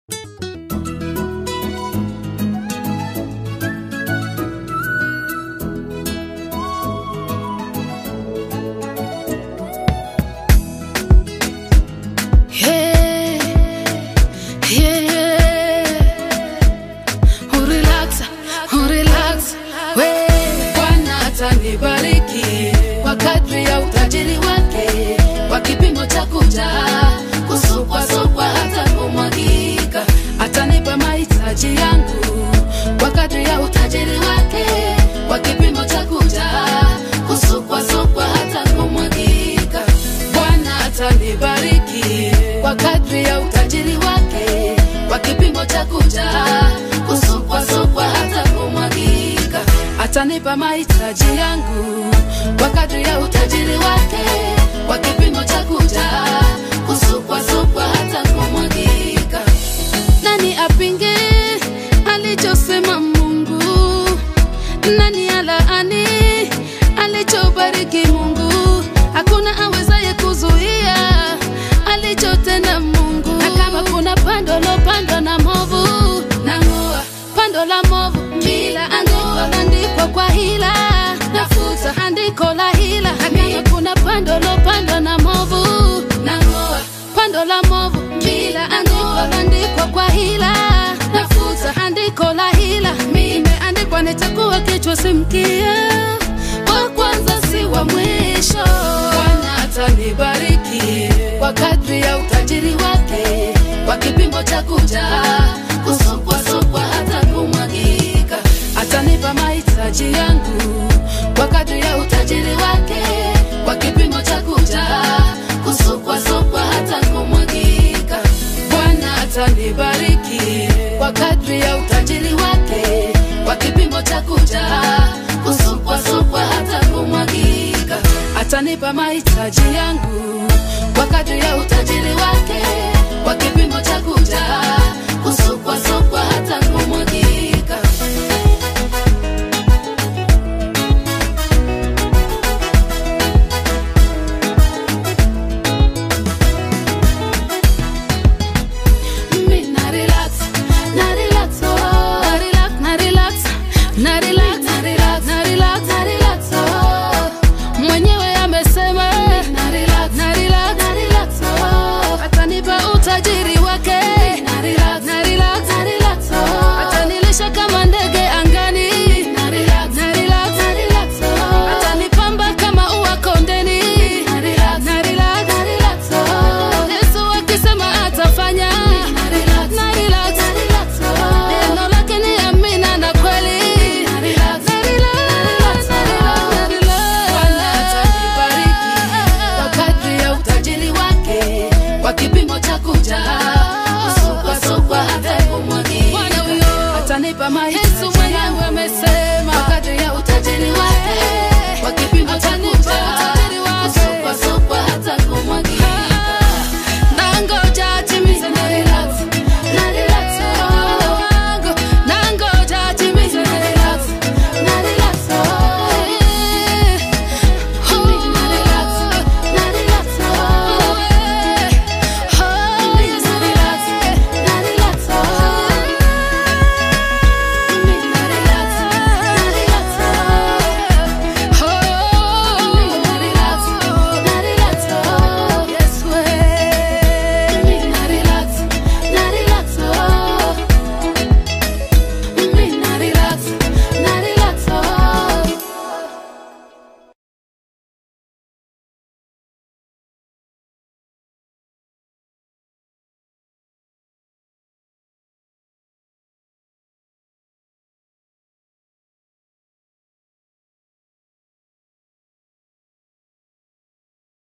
mahitaji yangu kwa kadri ya utajiri wake, kwa kipimo cha kujaa, kusukwasukwa hata kumwagika. Bwana atanibariki kwa kadri ya utajiri wake, kwa kipimo cha kujaa, kusukwasukwa hata kumwagika. Atanipa mahitaji yangu kwa kadri ya utajiri wake, kwa kipimo cha kujaa, kusukwasukwa hata kumwagika. Nani apinge alichosema Mungu? Nani alaani alichobariki Mungu? Hakuna awezaye kuzuia alichotenda Mungu. Na kama kuna pando lopandwa na movu, nang'oa pando la movu, kila andiko landikwa kwa hila, nafuta andiko la hila. Na kama kuna pando lopandwa na movu, nang'oa pando la movu, kila andiko landikwa kwa hila, nafuta andiko la hila. Imeandikwa nitakuwa kichwa si mkia, wa kwanza si wa mwisho. Bwana atanibariki kwa kadri ya utajiri wake, kwa kipimo cha kujaa, kusukwasukwa hata kumwagika. Atanipa mahitaji yangu kwa kadri ya utajiri wake, kwa kipimo cha kujaa, kusukwasukwa hata kumwagika. Bwana atanibariki kwa kadri ya utajiri wake, kwa kipimo cha kujaa, kusukwasukwa hata kumwagika. Atanipa mahitaji yangu kwa kadri ya utajiri wake, kwa kipimo cha kujaa, kusukwasukwa hata kumwagika. Mimi na relax, na relax, oh. Na relax, na relax, na relax, na relax, na relax, na relax, oh. Mwenyewe amesema na relax, na relax, na relax, oh. Atanipa utajiri wake na relax, na relax, na relax, oh. Atanilisha kama ndege angani na relax, na relax, na relax, oh. Atanipamba kama ua kondeni na relax, na relax, na relax, oh. Yesu akisema atafanya na relax, na relax, na relax, oh. Neno lake ni amina na kweli na relax, na relax, na relax, na relax. Bwana atanibariki kwa kadri ya utajiri wake, kwa kipimo cha kujaa, kusukwasukwa hata kumwagika. Atanipa mahitaji